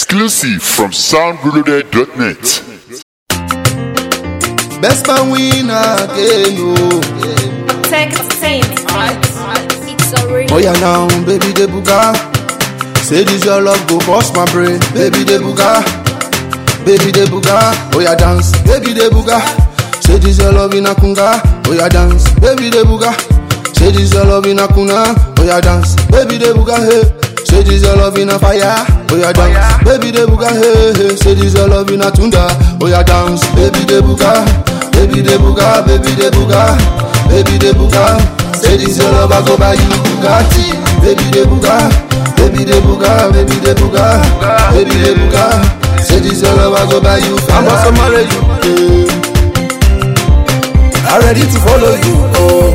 Exclusive from soundreloaded.net. Best man win again, oh. Take a saint. It's already. Oh yeah now, baby de buga. Say this your love go bust my brain, baby de buga. Baby de buga, oh yeah dance, baby de buga. Say this your love in a kunga, oh yeah dance, baby de buga. Say this your love in a kuna, oh yeah dance, baby de buga hey. Say this your love in a fire, oh yeah dance, baby de buga hey hey. Say this your love in a tunda, oh yeah dance, baby de buga, baby de buga, baby de buga, baby de buga. Say this your love I go buy you Bugatti, baby de buga, baby de buga, baby de buga, baby de buga. Say this your love I go buy you Ferrari. I'm also marry you. Yeah. I'm ready to follow you. Oh.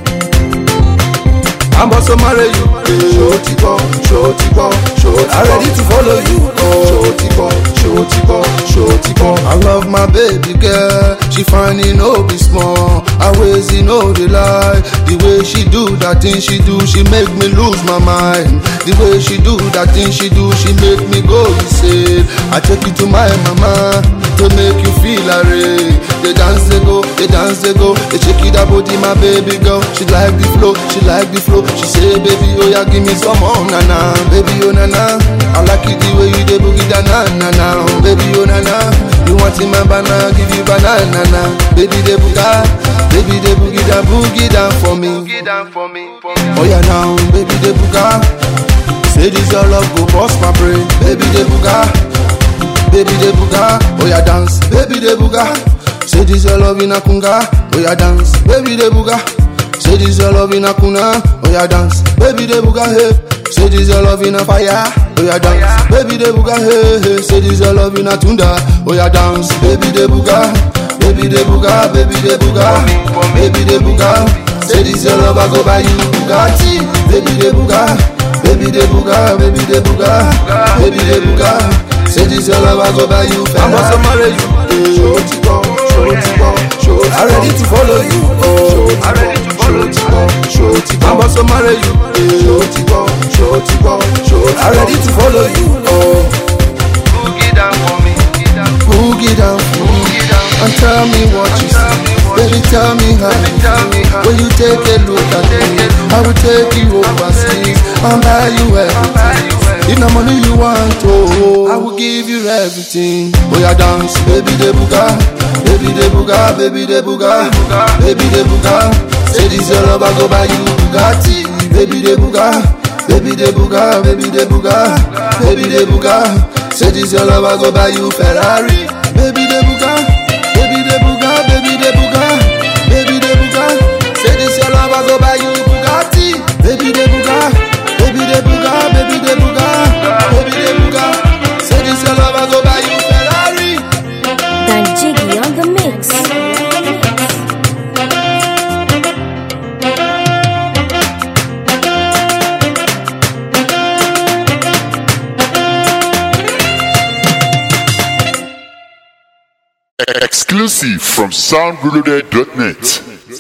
I'm also marry you. Shorty boy, shorty boy, shorty I'm ready to follow you. Oh. Shorty boy, shorty boy, shorty boy. I love my baby girl. She fine, you know, be small. I ways, you know, the lie. The way she do that thing she do, she make me lose my mind. The way she do that thing she do, she make me go insane. I take you to my mama to make you feel array. They dance, they go, they dance, they go. They shake it up, body, my baby girl. She like the flow, she like the flow. She say, baby, oh yeah, give me some oh na na, baby oh na na. I like it the way you dey boogie da na na na, oh, baby oh na na. You want in my banana, give you banana na, baby dey booga, baby dey boogie da boogie down for me. Oh yeah now, baby dey booga. Say this your love go bust my brain, baby dey booga. Baby de buga, oh yeah dance, baby de buga. Say this your love in a kunga, oh yeah dance, baby de buga. Say this your love in a kuna, oh yeah dance, baby de buga hey. Say this your love in a fire, oh yeah dance, baby de buga hey hey. Say this your love in a tunda, oh yeah dance, baby de buga, baby de buga, baby de buga, baby de buga. Say this your love I go buy you Bugatti, baby de buga, baby de buga, baby de buga, baby de buga. Say this your love I go buy you Ferrari. I'm also marry you. Shorty boy, shorty boy, shorty I'm ready to follow you. Oh, I'm ready to follow you. Shorty boy, I'm also marry you. Shorty boy, shorty boy, shorty I'm ready to follow you. Oh, Boogie down for me. boogie down, Boogie down. and tell me what you Tell see. me what Baby, tell me how Baby, you tell me feel. how When you take a look at Take me, a look I will take you overseas and buy you buy everything. you If no money you want, oh, I will give you everything. Oh yeah, dance, baby de buga, baby de buga, baby de buga, baby de buga. Say this your love, I go buy you Bugatti, baby de buga, baby de buga, baby de buga, baby de buga. Say this your love, I go buy you Ferrari, baby de buga, baby de buga, baby de buga, baby de buga. Say this your love, I go buy you Bugatti, baby de buga, baby de buga, baby de buga, baby de buga. Say this your love, I go buy you Ferrari. Dan Jiggy on the mix. Exclusive from soundreloaded.net.